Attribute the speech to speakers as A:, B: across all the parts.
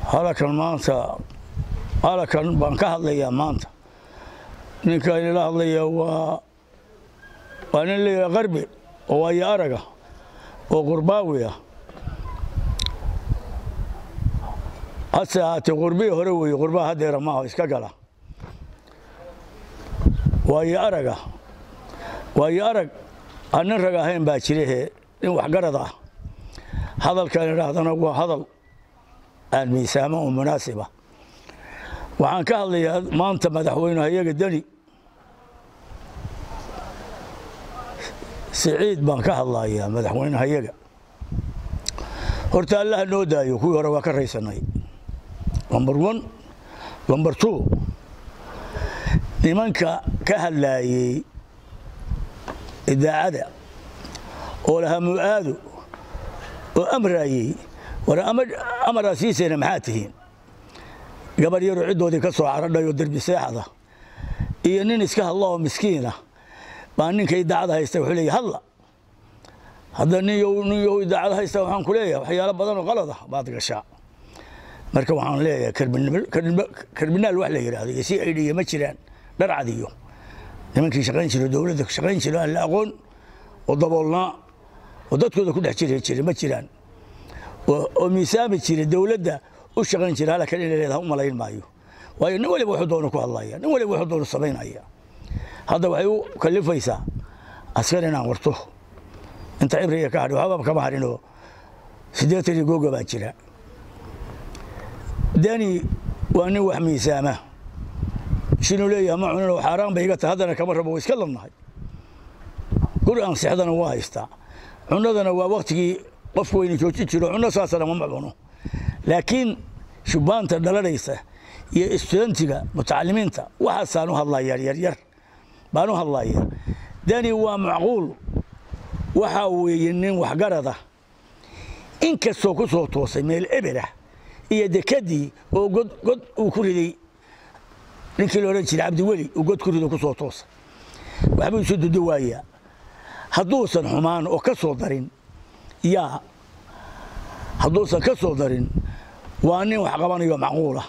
A: halakan maanta halakan baan ka hadlayaa maanta ninka inala hadlaya waa waa nin la yidhaha qarbi oo waayo araga oo qurbaawi ah hase ahaatee qurbii hore weeye qurbaha haddeera maaha iska gala waayo araga waayo arag aan nin rag ahayn baa jirahe nin waxgarad ah hadalkan idhaahdana waa hadal aan miisaamo oo munaasiba waxaan ka hadlayaa maanta madaxweyneha iyaga deni siciid baan ka hadlayaa madaxweyneha iyaga horta allaha noo daayo kuwii hore waa ka raysanay lomber one lomber two nimanka ka hadlaayey idaacada oo lahaa mu'aado oo amraayey war amaraa siisayna maxaa tihiin gabar yaroo ciddoodii ka soo caradhay oo derbi seexada iyo nin iska hadla oo miskiina baa ninka idaacada haysta wuxuu leeyahy hadla hadda nin yow idaacada haysta waxaan ku leeyahay waxyaalo badan oo qalad ah baad gashaa marka waxaan leeyahay karbinaal wax la yidhaahdo iyo si aydhiya ma jiraan dharcad iyo nimankii shaqayn jiro dowladda shaqayn jiro aan la aqoon oo daboolnaa oo dadkooda ku dhex jiri jira ma jiraan oo miisaami jira dowladda u shaqayn jira halkan inay leedahay u malayn maayo waayo nin waliba wuxuu doono ku hadlaya nin waliba wuxuu doono samaynaya hadda waxay u kalifaysaa askar inaan warto inta cibriga ka hadhay waxba kama harinoo siddeetan iyo googa baa jira dani waa nin wax miisaama shinuu leeyahay ma cuninoo xaaraan bay iga tahay haddana kama rabo way iska ladnahay guri ansixdana waa haystaa cunadana waa waktigii qofku wayna joojin jiro cunno saasana mama cuno laakiin shubaanta dhalanaysa iyo istudentiga mutacalimiinta waxaasaan u hadlaya yaryar baan u hadlaya dani waa macquul waxaa weeye nin waxgarada inkastoo ku soo toosay meel ebelah iyo dekadii oo god god uu ku riday ninkii la odhan jiray cabdiweli uu god ku rido ku soo toosay waxbuu isu dudo waayaa hadduusan xumaan oo ka soo darin yaa hadduusan ka soo darin waa nin wax qabanayo macquulah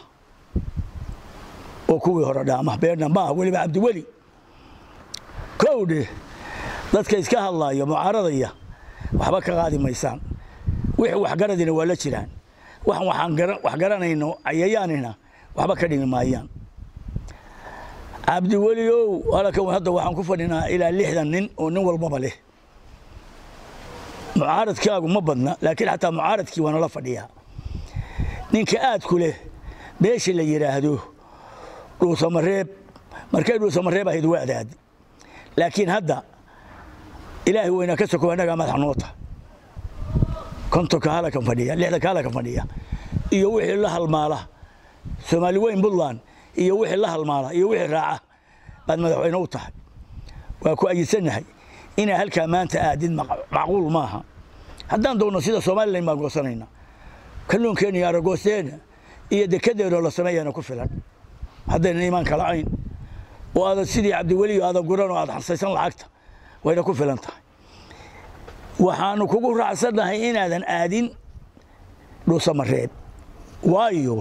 A: oo kuwii hore dhaama beerna maaha weliba cabdiweli kowdhe dadka iska hadlayo mucaaradaya waxba ka qaadi maysaan wixii waxgaradina waa la jiraan waxaan wax garanayno cayayaanina waxba ka dhimi maayaan cabdiweli ow halkan hadda waxaan ku fadhinaa ilaa lixdan nin oo nin walbaba leh mucaaradkaagu ma badna laakiin xataa mucaaradkii waa nala fadhiyaa ninka aadku leh meesha la yidhaahdo dhuusamareeb markay dhuusamareeb ahayd waa adaad laakiin hadda ilaahay weynaa ka soko annagaa madax noota kontonka halakan fadhiya lixdanka halakan fadhiya iyo wixii la halmaala soomaali weyn puntland iyo wixii la halmaala iyo wixii raaca baad madaxweyne u tahay waa ku ayidsanahay inaa halkaa maanta aadid macquul maaha haddaan doonno sida somalilan baan goosanayna kalluunkeenna iyo aragoosteenna iyo dekedeenoo la sameeyana ku filan haddaynan iimaanka la'ayn oo aadan sidii cabdiweli aadan guran oo aad xasaysan lacagta wayna ku filan tahay waxaanu kugu raacsannahay inaadan aadin dhuusamareeb waayo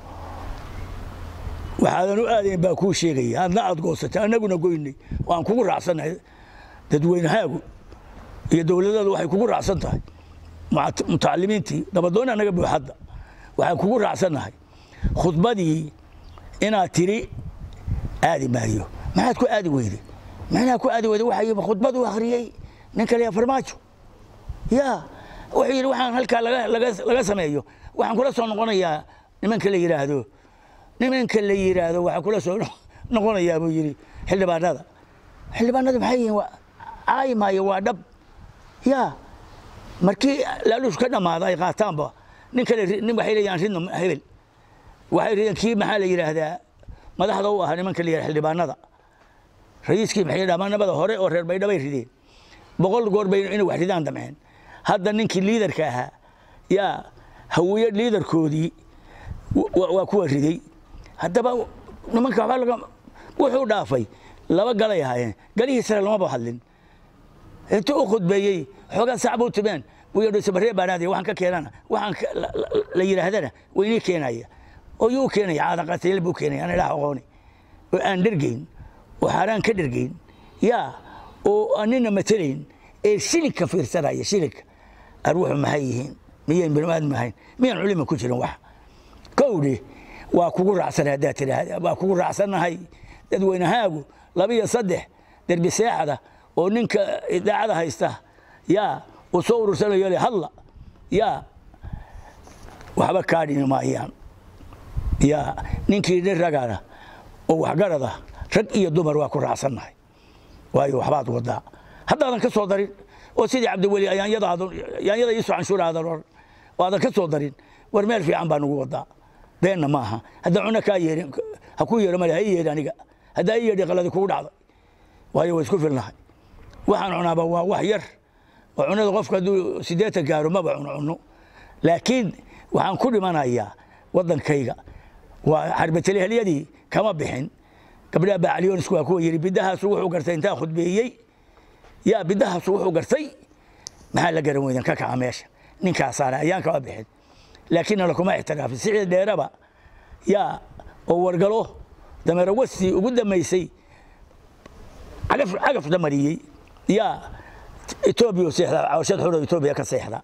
A: waxaadan u aadayn baa kuu sheegaya adna aad goosatay annaguna goynay waan kugu raacsannahay dadweynahaagu iyo dowladadu waxay kugu raacsan tahay mutacalimiintii nabadoon annaga buuxadda waxaan kugu raacsannahay khudbadii inaad tiri aadi maayo maxaad ku aadi weyday macnaha ku aadi weyday waxaa yimi khudbadu akhriyey nin kale farmaajo ya wuxuu yidhi waxaan halkaa laga sameeyo waxaan kula soo noqonayaa nimanka la yidhaahdo nimanka la yidhaahdo waxaan kula soo noqonayaa buu yidhi xildhibaanada xildhibaanada maxay yihiin caayi maayo waa dhab ya markii laaluush ka dhammaada ay qaataanba nin kale nin waxay leeyahan ridno hebel waxay rideen kii maxaa la yidhaahdaa madaxda u ahaa nimanka la yidhahda xildhibaanada rayiiskii maxay dhamaanabada hore oo reer baydhabay rideen boqol goor bay inay wax ridaan damceen hadda ninkii liidarka ahaa yaa hawiye liidarkoodii waa kuwa riday haddaba nimanka waxba laga wuxuu dhaafay laba galay ahaayeen galihii sare lamaba hadlin intuu u khudbeeyey xoogaa sac buu timeen wiyo dhusabaree baanaadaya waxaan ka keenana waxaan la yidhaahdana waynii keenaya oo yuu keenaya caadaqatayl buu keenaya aan ilaah aqooni oo aan dhergayn oo xaaraan ka dhergayn yaa oo anina matalayn ee shilinka fiirsanaya shilinka arwuxu maxay yihiin miyayn biniaadam ahayn miyaan culima ku jirin wax kowdhe waa kugu raacsanay haddaad tidhaahda waa kugu raacsannahay dadweynahaagu laba iyo saddex derbi seexada oo ninka idaacada haysta yaa uu soo urursanayo le hadla yaa waxba kaa dhimi maayaan yaa ninkii nin ragana oo waxgarada rag iyo dumar waa ku raacsannahay waayo waxbaad wadaa haddaadan ka soo darin oo sidii cabdiweli yaanyada iisoo canshuuraadan oran oo aadan ka soo darin war meel fiican baa nagu wadaa beenna ma aha haddaan cunno kaa yeerin ha ku yeero male ha ii yeedhi aniga haddaa ii yeedhi qaladi kugu dhacday waayo way isku filnahay waxaan cunaaba waa wax yar oo cunada qofka hadduu siddeetan gaaro maba cuno cunno laakiin waxaan ku dhimanayaa waddankayga waa xarbatelehelyadii kama bixin gabdhaha bacalyonisku waa kuwa yidhi bidahaasu wuxuu gartay intaa khudbeeyey yaa bidahaasu wuxuu gartay maxaa la garan weydan ka kaca meesha ninkaasaana ayaan kama bixin laakiin nala kuma ixtiraafin sicii dheeraba yaa oo wargalo dameero wasti ugu damaysay cagaf damariyey yaa etoobiya seexda cawashad xuro etoobiya ka seexda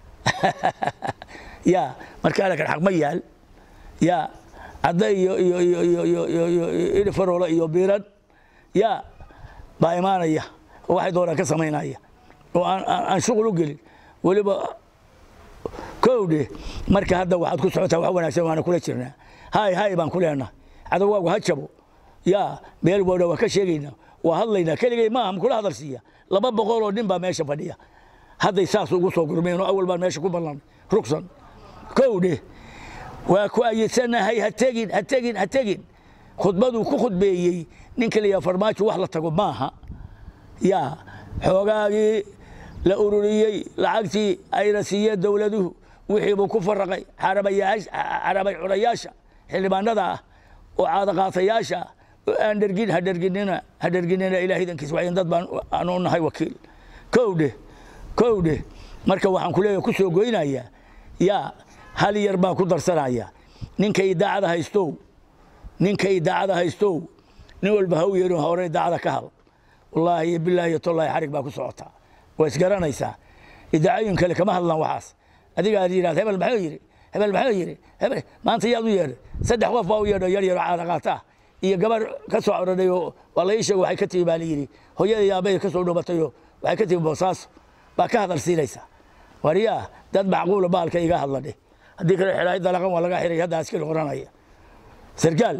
A: yaa marka alakan xaq ma yaal yaa cadda iyo iyo iyo iyo iyo iyo iyo idhifaroola iyo biiran yaa baa imaanaya oo waxay doonaan ka samaynaya oo aan aan shuqul u gelin weliba kowdhe marka hadda waxaad ku socotaa wax wanaagsan waana kula jirnaa hay hay baan ku leenahay cadowgaagu ha jabo yaa meel wadha waa ka sheegaynaa waa hadlaynaa keligay maaha makula hadal siiya laba boqol oo nin baa meesha fadhiya hadday saas ugu soo gurmeen oo awal baan meesha ku ballanay rugsan kowdhe waa ku ayidsanahay ha tegin ha tegin ha tegin khudbaduu ku khudbeeyey ninka la yaha farmaajo wax la tago maaha yaa xoogaagii la ururiyey lacagtii ayna siiyeen dowladuhu wixiibuu ku faraqay xarabay cunayaasha xildhibaanada ah oo caadaqaatayaasha ah oo aan dhergin ha dherginina ha dherginina ilaah idankiis wayn dad baan aanu nahay wakiil kowdhe kowdhe marka waxaan ku leeyahay ku soo goynayaa yaa hal yar baan ku darsanaya ninka idaacada haystow ninka idaacada haystow nin walba ha u yeerin hore idaacada ka hal wallaahi iyo bilaahi iyo tollaahi xarig baa ku socotaa waa isgaranaysaa idaacooyin kale kama hadlaan waxaas adiga aad yidhahda hebel maxuu yidhi hebel maxuu yidhi hebel maanta yaad u yeedhay saddex qof baa u yeedho yar yaro caada qaata iyo gabar ka soo codhanay oo waa la ii sheegay waxay ka timi baa la yidhi hooyada iyo aabbahay ka soo dhumatay oo waxay ka timi boosaaso baa ka hadal siinaysaa wariyaa dad macquula baalka iga hadla dheh haddii kale xidhaay dalaqan waa laga xiray hadda askari qoranaya sarkaal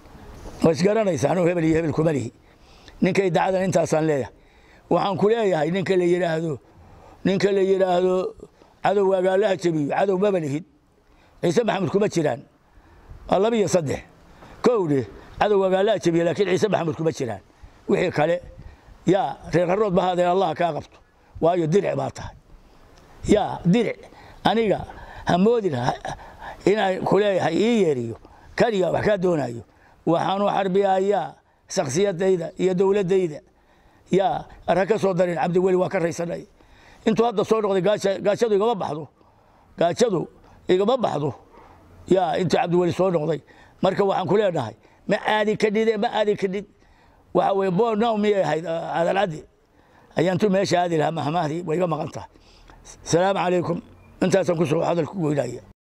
A: waa isgaranaysaa anuu hebel iyo hebel kuma lihi ninka idaacadan intaasaan leeyahay waxaan ku leeyahay ninka la yidhaahdo ninka la yidhaahdo cadow agaalaha jabiyo cadow maba lihid ciise maxamed kuma jiraan waa laba iyo saddex kowdhe cadow agaalaha jabiyo laakiin ciise maxamed kuma jiraan wixii kale yaa reer qarood ba haadee allah kaa qabto waayo diric baa tahay yaa diric aniga hamoodin inaan ku leeyahay ii yeeriyo kaliya wax kaa doonayo waxaanu xarbiyayaa shaksiyadayda iyo dowladdayda yaa ar ha ka soo darin cabdiweli waa ka raysanay intuu hadda soo noqday gaajadu igama baxdo gaajadu igama baxdo yaa intuu cabdiweli soo noqday marka waxaan ku leenahay ma aadi kadhide ma aadi kadhid waxa weye bonaw miyay ahayd adalcaddi ayaantu meesha aadi lahaa mahmahdii way iga maqan tahay asalaamu calaykum intaasaan kusoo hadal ku goynaya